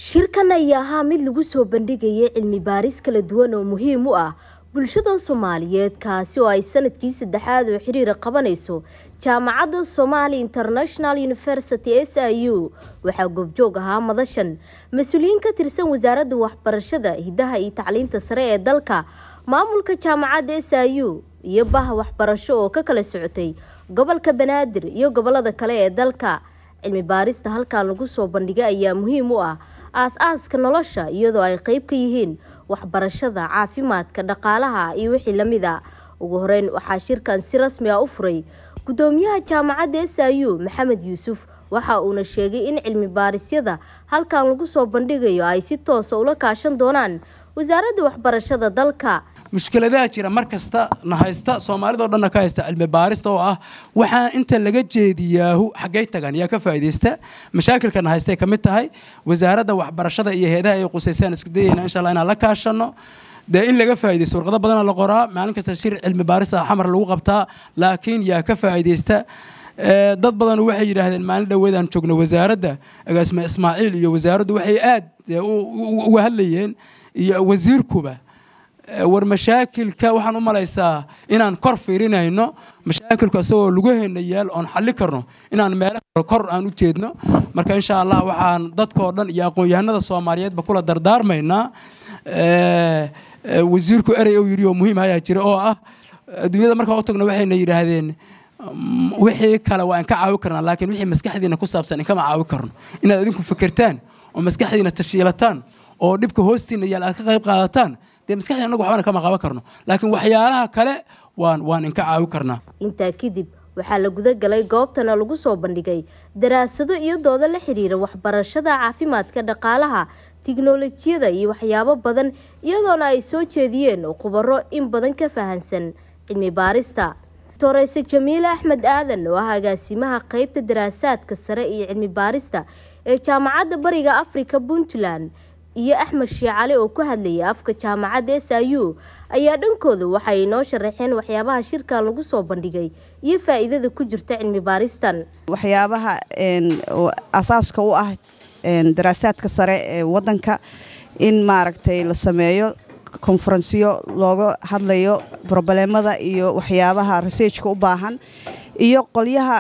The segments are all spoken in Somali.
shirkan ayaa ahaa mid lagu soo bandhigayay cilmi baaris kala duwan oo muhiim u ah bulshada soomaaliyeed kaasi oo ay sanadkii saddexaad oo xiriira qabanayso jaamacadda somali international university s i u waxaa goobjoog ahaa madashan mas-uuliyiin ka tirsan wasaaradda waxbarashada hidaha iyo tacliinta sare ee dalka maamulka jaamacadda s i u iyo baha waxbarasho oo ka kala socotay gobolka banaadir iyo gobolada kale ee dalka cilmi baarista halkan lagu soo bandhigay ayaa muhiim u ah aas-aaska nolosha iyadoo ay qeyb ka yihiin waxbarashada caafimaadka dhaqaalaha iyo wixii lamid a ugu horeyn waxaa shirkan si rasmi ah u furay gudoomiyaha jaamacadda s i u maxamed yuusuf waxa uuna sheegay in cilmi baarisyada halkan lagu soo bandhigayo ay si toosa ula kaashan doonaan wasaaradda waxbarashada dalka mushkiladaha jira mar kasta na haysta soomaalidao dhanna ka haysta cilmi baarista oo ah waxaa inta laga jeediyaahu xaggay tagaan yaa ka faa'iidaysta mashaakilkana haystay ka mid tahay wasaaradda waxbarashada iyo heedaha ay qusaysaan isku dayayna insha allah inaan la kaashano dee in laga faa'iidaysto warqado badana la qoraa maalin kasta shir cilmi baaris ah xamar lagu qabtaa laakiin yaa ka faa'iidaysta dad badan waxay yidhaahdeen maalin dhoweedaan joogno wasaaradda agaasime ismaaciil iyo wasaaraddu waxay aad uga hadlayeen iyo wasiirkuba war mashaakilka waxaan u malaysaa inaan kor fiirinayno mashaakilku isagoo lugaheena yaal oon xalli karno inaan meelaha kor aan u jeedno marka insha allah waxaan dadkoo dhan iyo aqoon-yahanada soomaaliyeedba kula dardaarmaynaa wasiirku erey uu yidhi oo muhiim ayaa jira oo ah adduunyada markaan u tagno waxayna yidhaahdeen wixii kale waa in ka caawi karnaa laakiin wixii maskaxdiina ku saabsan inkama caawi karno inaad idinku fikirtaan oo maskaxdiina tashiilataan oo dhibka hoostiina yaal aad ka qayb qaadataan dee maskaxdii anagu waxbana kama qaban karno laakiin waxyaalaha kale waan waan inka caawi karnaa intaa kadib waxaa la guda galay goobtana lagu soo bandhigay daraasado iyo doodo la xiriira waxbarashada caafimaadka dhaqaalaha tiknolojiyada iyo waxyaabo badan iyadoona ay soo jeediyeen khubaro in badan ka fahansan cilmi baarista toreyse jamiile axmed aadan oo ah agaasimaha qeybta daraasaadka sare iyo cilmi baarista ee jaamacadda bariga africa puntland iyo axmed sheecale oo ku hadlayay afka jaamacadda s i u ayaa dhankooda waxay inoo sharaxeen waxyaabaha shirkan lagu soo bandhigay iyo faa-iidada ku jirta cilmi baaristan waxyaabaha asaaska u ah daraasaadka sare ee wadanka in maaragtay la sameeyo konferensiyo looga hadlayo brobalemada iyo waxyaabaha researchka u baahan iyo qolyaha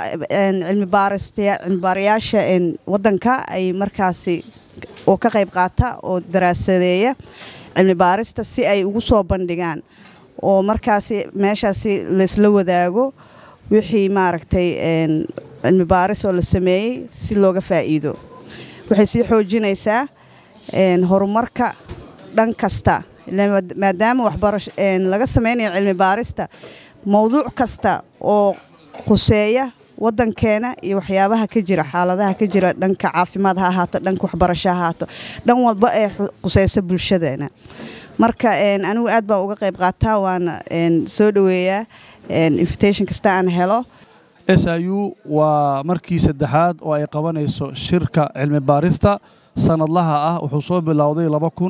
cilmibaarayaasha wadanka ay markaasi oo ka qayb qaata oo daraasadeeya cilmi baarista si ay ugu soo bandhigaan oo markaasi meeshaasi laysla wadaago wixii maaragtay cilmi baaris oo la sameeyey si looga faa'iido waxay sii xoojinaysaa horumarka dhan kasta maadaama waxbarash laga sameynayo cilmi baarista mowduuc kasta oo khuseeya wadankeena iyo waxyaabaha ka jira xaaladaha ka jira dhanka caafimaad ha ahaato dhanka waxbarasho ha ahaato dhan walba ee khuseysa bulshadeena marka anigu aad baan uga qayb qaataa waana soo dhoweeyaa invitation kasta aan helo s i u waa markii saddexaad oo ay qabanayso shirka cilmi baarista sanadlaha ah wuxuu soo bilowday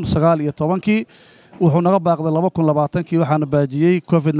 kii wuxuu naga baaqday kii waxaana baajiyey covid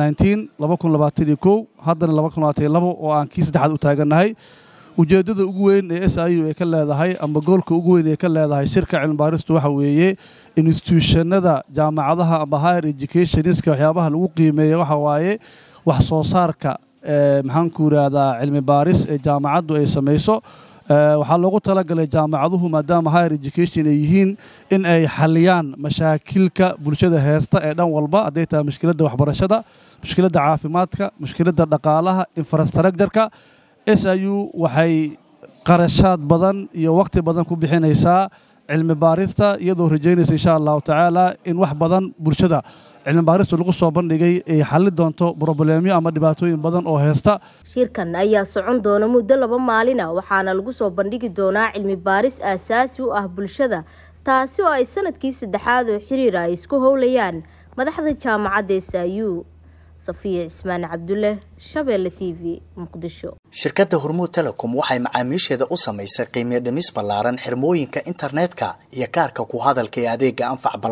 haddana oo aan kii saddexaad u taagannahay ujeeddada ugu weyn ee s i u ay ka leedahay ama goolka ugu weyn ee ka leedahay shirka cilmibaaristu waxa weeye instituushannada jaamacadaha ama higher educationska waxyaabaha lagu qiimeeya waxa waaye wax soo saarka maxaanku yidhaahdaa cilmi baaris ee jaamacaddu ay samayso waxaa loogu talagalay jaamacaduhu maadaama higher education ay yihiin in ay xaliyaan mashaakilka bulshada heesta ee dhan walba hadday tahay mushkiladda waxbarashada mushkiladda caafimaadka mushkiladda dhaqaalaha infrastructureka s i u waxay qarashaad badan iyo wakhti badan ku bixinaysaa cilmi baarista iyadoo rajaynaysa insha allahu tacaala in wax badan bulshada cilmi baaristu lagu soo bandhigay ay xalli doonto broboleemyo ama dhibaatooyin badan oo heesta shirkan ayaa socon doona muddo laba maalina waxaana lagu soo bandhigi doonaa cilmi baaris aasaasi u ah bulshada taasi oo ay sanadkii saddexaad oo xiriira ay isku howlayaan madaxda jaamacadda s i u safiya cismaan cabdulle shabeelle t v muqdisho shirkadda hormuud telecom waxay macaamiisheeda u samaysay qiimiyo dhimis ballaaran xirmooyinka internetka iyo kaarka ku hadalka ee adeega anfac balaas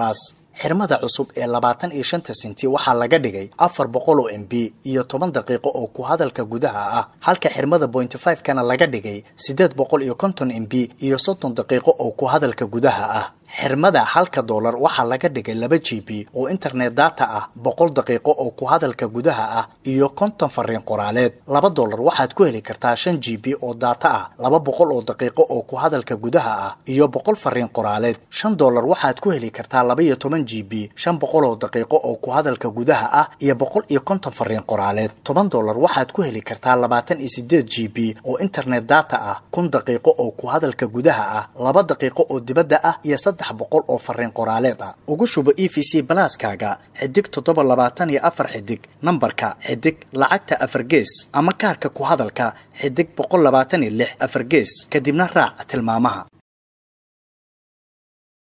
xirmada cusub ee labaatan iyo shanta senti waxaa laga dhigay afar boqol oo m b iyo toban daqiiqo oo ku hadalka gudaha ah halka xirmada bointy five kana laga dhigay siddeed boqol iyo konton m b iyo soddon daqiiqo oo ku hadalka gudaha ah xirmada halka doolar waxaa laga dhigay laba g b oo internet data ah boqol daqiiqo oo ku hadalka gudaha ah iyo konton fariin qoraaleed laba doolar waxaad ku heli kartaa shan g b oo data ah laba boqol oo daqiiqo oo ku hadalka gudaha ah iyo boqol fariin qoraaleed shan doolar waxaad ku heli kartaa laba iyo toban g b shan boqol oo daqiiqo oo ku hadalka gudaha ah iyo boqol iyo konton fariin qoraaleed toban doolar waxaad ku heli kartaa labaatan iyo sideed g b oo internet data ah kun daqiiqo oo ku hadalka gudaha ah laba daqiiqo oo dibadda ah iyo saddex boqol oo fariin qoraaleed ah ugu shubo e v c balaaskaaga xidig toddoba labaatan iyo afar xidig nambarka xidig lacagta afar gees ama kaarka ku hadalka xidig boqol labaatan iyo lix afar gees kadibna raac tilmaamaha